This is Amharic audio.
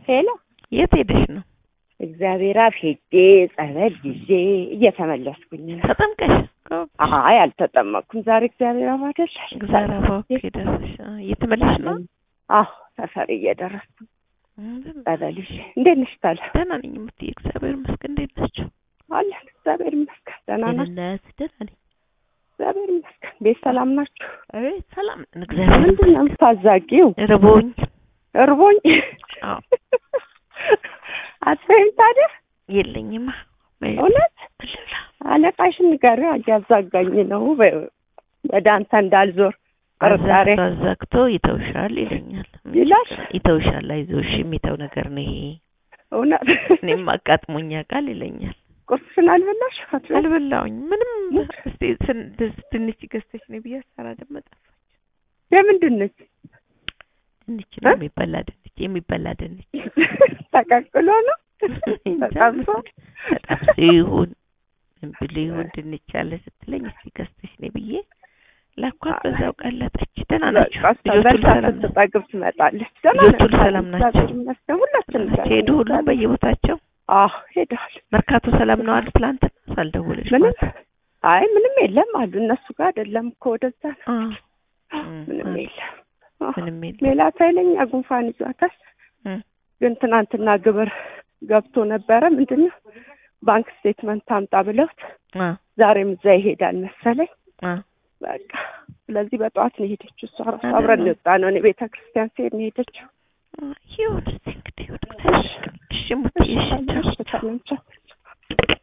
ሄሎ የት ሄደሽ ነው? እግዚአብሔር አብ ሄጄ ጸበል ይዤ እየተመለስኩኝ ነው። ተጠምቀሽ? አይ አልተጠመቅኩም። ዛሬ እግዚአብሔር አብ አይደል? እግዚአብሔር አባክ ደረሰሽ? እየተመለስሽ ነው? አዎ ሰፈር እየደረስኩ ጸበል ይዤ። እንዴት ነሽ ታዲያ? ደህና ነኝ የምትይ? እግዚአብሔር ይመስገን። እንዴት ናቸው? አለን እግዚአብሔር ይመስገን። ደህና ናችሁ? ደህንነት ደህና ነኝ። እግዚአብሔር ይመስገን። ቤት ሰላም ናችሁ? አቤት ሰላም ነን። እግዚአብሔር ምንድን ነው የምታዛጊው? ርቦኝ እርቦኝ አዎ አትበይም ታዲያ? የለኝማ እውነት ልብላ አለቃሽን ንገሪው፣ እያዛጋኝ ነው በይው፣ ወደ አንተ እንዳልዞር ጥርጣሬ አዛግቶ አዛግቶ ይተውሻል ይለኛል። ይላል። ይተውሻል፣ አይዞሽ የሚተው ነገር ነው ይሄ። እውነት እኔም አጋጥሞኝ ያውቃል ይለኛል። ቁርስሽን አልበላሽ? አትበይም? አልበላውኝ ምንም። እስቲ ስን- ድስ- ድንች ገዝተሽ ነው ብዬ አሰራ ደግሞ ጠፋች። የምንድን ነች? ድንች ነው እ? የሚበላ ድንች የሚበላ ድንች ተቀቅሎ ነው እንጃ ተጠብሶ? ተጠብሶ ይሁን ምን ብሎ ይሁን ድንች ያለ ስትለኝ እስቲ ገዝተሽ ነው ብዬ ላኳት። በዛው ቀለጠች። ደህና ናቸው በቃ ልጆቹ? በልታ ሰላም ናቸው? ስትጠግብ ትመጣለች። ደህና ልጆቹ ነን፣ ሰላም ናቸው? እግዚአብሔር ይመስገን። ሁላችንም ናቸው ሄዱ ሁሉም በየቦታቸው። አዎ ሄደዋል። መርካቶ ሰላም ነው አሉ ትላንትና ሳልደውልሽ ምንም ማታ። አይ ምንም የለም አሉ። እነሱ ጋር አይደለም እኮ ወደዛ ነው። አ ምንም አ- የለም። አዎ። ምንም የለም። ሌላ ኃይለኛ ጉንፋን ይዟታል። እም፣ ግን ትናንትና ግብር ገብቶ ነበረ። ምንድን ነው ባንክ ስቴትመንት አምጣ ብለውት አ ዛሬም እዛ ይሄዳል መሰለኝ። አ በቃ ስለዚህ በጠዋት ነው የሄደችው። እሷ ራሱ አይደለም። አብረን የወጣ ነው። እኔ ቤተ ክርስቲያን ስሄድ ነው የሄደችው። አ፣ ይሁን እስቲ እንግዲህ ወደ እግዚአብሔር። እሺ ሙትዬ፣ እሺ ቻው። ሰላም ቻው።